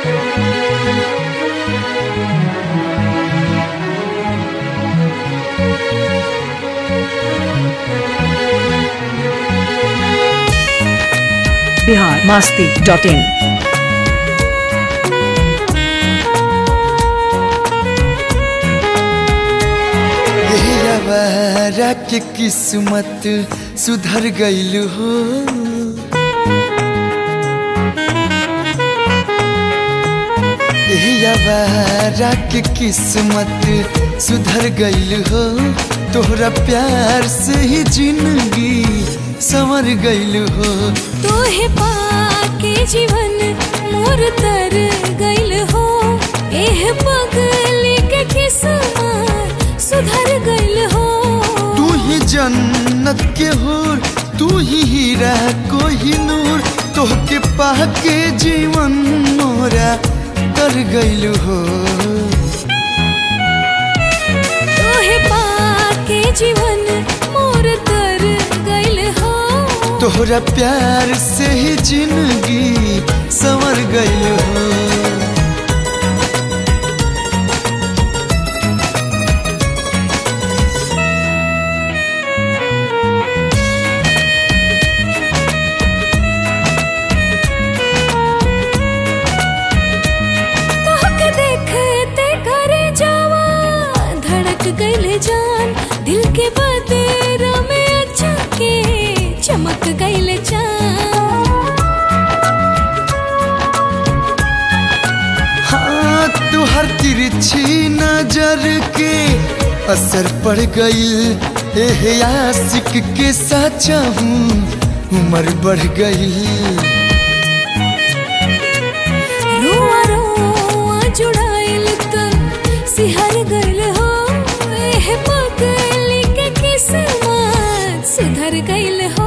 Bihar Masti dot in यवारा के किस्मत सुधर गईल हो यवारा के किस्मत सुधर गईल हो तोहरा प्यार से ही जिंदगी संवर गईल हो तोहे पाके जीवन मोर तर गइल हो एह पगली के किस्मत सुधर गइल हो तू ही जन्नत के हूर तू ही हीरा कोही नूर तोहके पाके जीवन मोरा कर गईल हो तोहे पाके जीवन मोर तर गइल हो तोहरा प्यार से ही जिंदगी संवर गईल हो तोहके देखते करे जावा धड़क गइल जान दिल के बदेरा में अच्छा के चमक गइल जान हाँ तुहर तिरछी नजर के असर पड़ गईल एह आशिक के साचा हूँ उम्र बढ़ गई रुआ रुआ जुड़ाइल तन सिहर गइल हो एह पगली के किस्मत सुधर गइल हो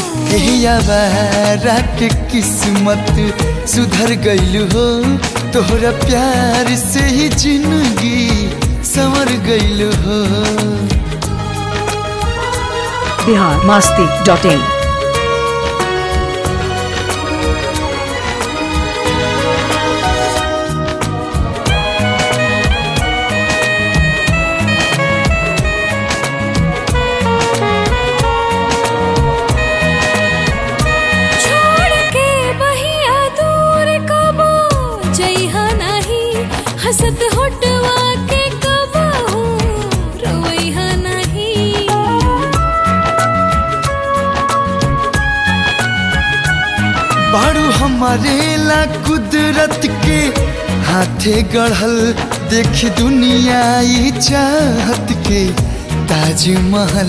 यवारा के किस्मत सुधर गईल हो तोहरा प्यार से ही जिंदगी संवर गईल हो बिहार मास्ती डॉट इन छोड़ के बहिया दूर कबो जइहा नाही हसत होटवा के कबो रोइहा नाही बारू हमारे ला कुदरत के हाथे गढ़ल देख दुनिया ई चाहत के ताजमहल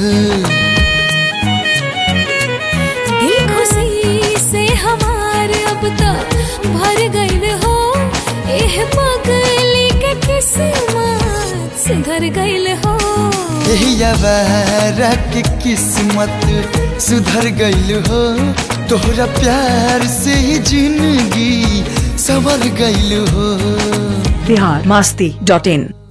दिल खुशी से हमार अब तक भर गइल हो एह पगली के किस्मत सुधर गइल हो यवारा के किस्मत सुधर गईल हो तोहरा प्यार से ही जिंदगी संवर गईल हो बिहार मास्ती डॉट इन